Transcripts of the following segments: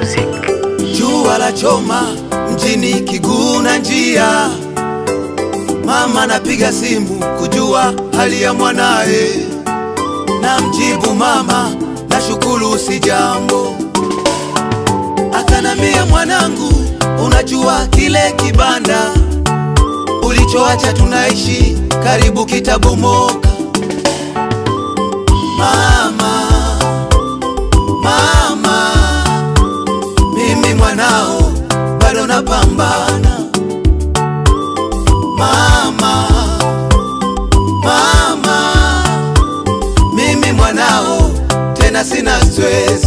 music. Jua la choma mjini Kiguna njia, mama napiga simu kujua hali ya mwanae, na mjibu mama, nashukuru si jambo. Akanambia mwanangu, unajua kile kibanda ulichoacha tunaishi karibu kitabomoka. Mama, mama mimi mwanao bado napambana mama, mama, mimi mwanao tena sina stress.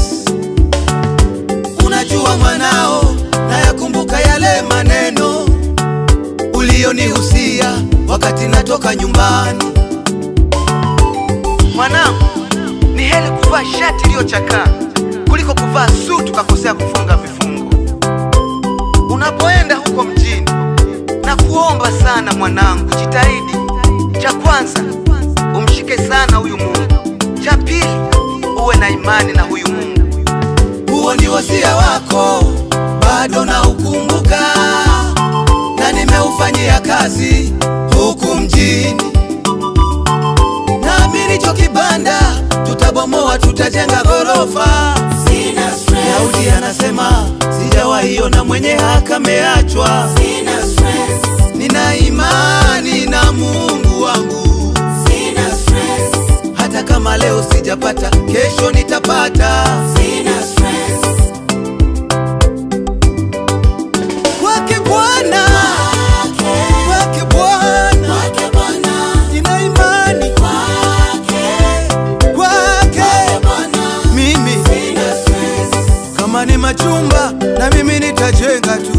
Unajua mwanao, nayakumbuka yale maneno ulionihusia wakati natoka nyumbani. Mwanangu, ni heri kuvaa shati iliyochakaa kuliko kuvaa suti ukakosea kufunga vifungo. Unapoenda huko mjini, na kuomba sana mwanangu, jitahidi. Cha kwanza umshike sana huyu Mungu, cha pili uwe na imani na huyu Mungu. Huo ni wasia wako, bado na ukumbuka, na nimeufanyia kazi huku mjini. Naamini cho kibanda tutabomoa, tutajenga ghorofa. Daudi anasema sijawahi ona mwenye haki ameachwa. Nina imani na Mungu wangu, hata kama leo sijapata, kesho nitapata. Kwake Bwana, kwake Bwana, nina imani kwake. Mimi kama ni machumba, na mimi nitajenga tu.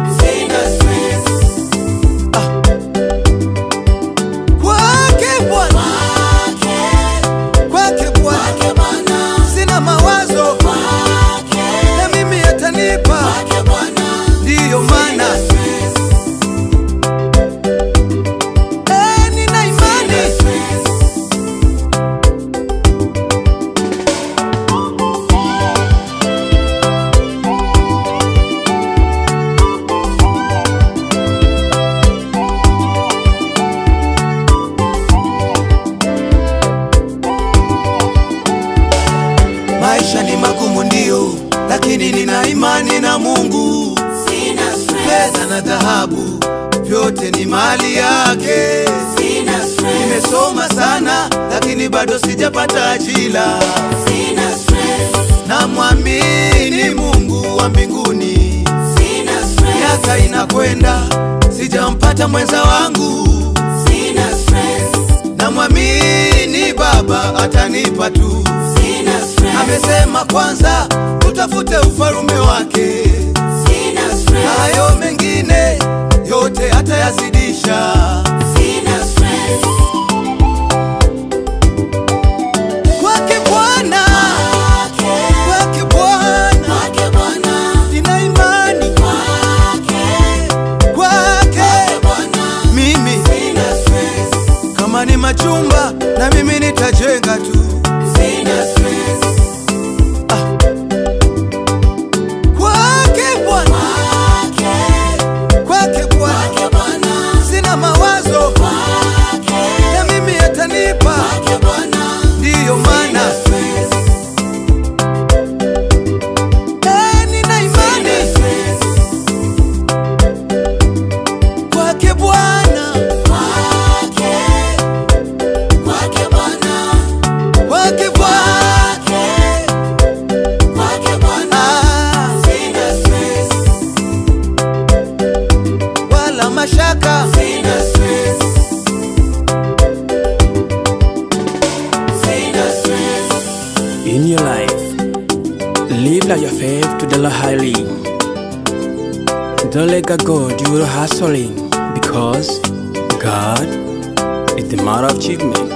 Kwake Bwana, kwake Bwana, sina mawazo, na mimi atanipa, ndiyo maana eh, nina imani Maisha ni magumu ndio, lakini nina imani na Mungu. Fedha na dhahabu vyote ni mali yake. Nimesoma sana, lakini bado sijapata ajira. Namwamini Mungu wa mbinguni. Miaka inakwenda, sijampata mwenza wangu. Namwamini Baba atanipa tu. Amesema kwanza tutafute ufalume wake, hayo mengine yote atayazidisha. Kwake Bwana, kwake Bwana, nina imani kwake. Mimi kama ni machumba, na mimi nitajenga tu. Kwake Bwana, kwake Bwana, sina mawazo, na mimi atanipa, ndiyo maana eh, nina imani kwake Bwana, kwake Bwana, ah, wala mashaka In your life, live like your faith to the Lord highly. Don't let God go due to hustling because God is the matter of achievement.